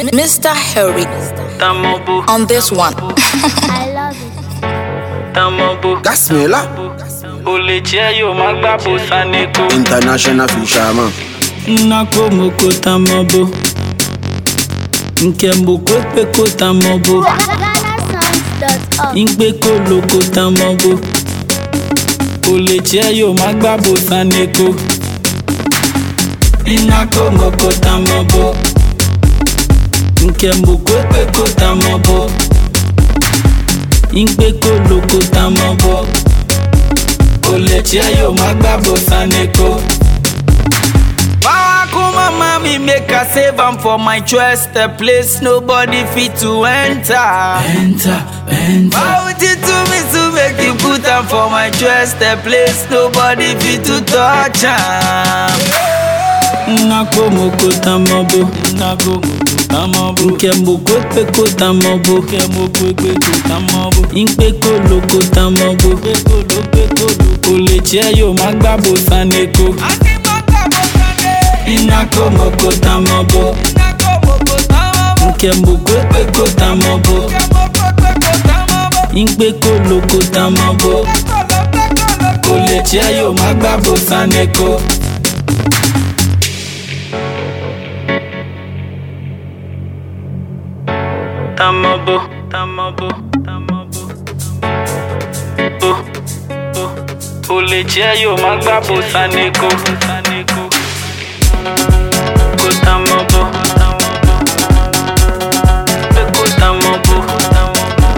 Mr. Harry Tamobo, on this one. I love it. Tamobo. Gasmela, Ole jẹ́ yóò má gbà bó saneko. international fisherman. Nnako moko tamobo. Nke mboko ekpeko tamobo. GhanaSongs.org. Ingbe koloko tamobo. Ole jẹ́ yóò má gbà bó saneko. Nnako moko tamobo. Nke mboko ekpeko tamobo. Ingbe koloko tamobo. Ole jẹ́ yóò má gbà bó saneko. Power kuma mami make I save am for my chest A place nobody fit to enter Enter, enter Bounty to me to make you put am for my chest A place nobody fit to touch am Nako moko tamobo Nako moko tamobo Nke moko ekpeko tamobo Nke moko ekpeko tamobo Inkpeko loko tamobo Inkpeko loko loko Ole jẹ́ yóò má gbàbó saneko Inako moko tamobo Nke moko ekpeko tamobo Inkpeko loko tamobo Ole jẹ́ yóò má gbàbó saneko. Tamobo, tamobo, tamobo. Oh, oh. Ole jẹ́ yóò má gbàbó saneko. Kó tamobo, tamobo. Pé kó tamobo, tamobo.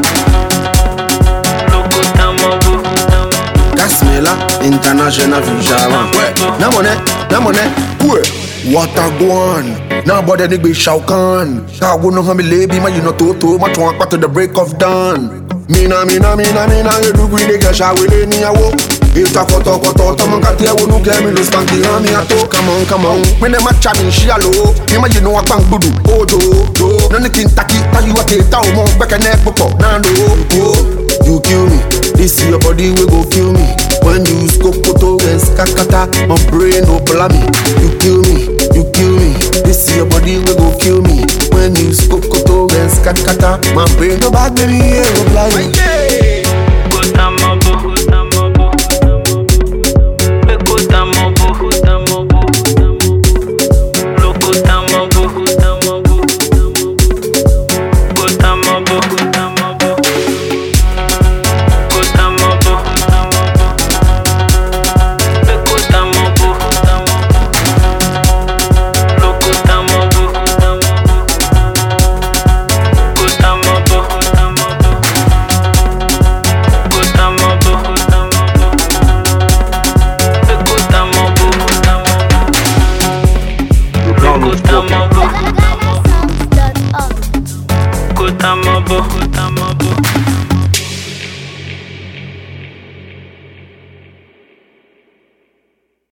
Loko tamobo, tamobo. Gasmela, international fisherman. Tamobo. Na money, na money. Ouais. What a guan. Now body ni be Shao Kahn. Shao no hami lebi ma you know toto. Ma chwa kwa to the break of dawn. Mina mina mina mina you do green nigga Shao we ni awo. Ita koto koto Tama kati ya wonu kemi lo stanky hami ato Come on come on When them a chatting she alo Mima you know a bang budu Ojo do Nani kintaki Taji wa keta o mo Beke nek popo Nando oh You kill me This your body we go kill me When you scope koto and skakata My brain no me. You kill me You kill me This your body we go kill me When you scope koto and skakata My brain no bad baby yeah go blind me Kó tamobo, kó tamobo, tamobo. Pé kó tamobo, kó tamobo, tamobo. Loko tamobo, kó tamobo, tamobo. Kó tamobo, kó tamobo. Kó tamobo, kó tamobo. Pé kó tamobo, kó tamobo. Loko tamobo, kó tamobo. Kó tamobo, kó tamobo. Go tamobo, go tamobo. Eh, go tamobo, go tamobo. Go tamobo, GhanaSongs.org. go tamobo, go tamobo.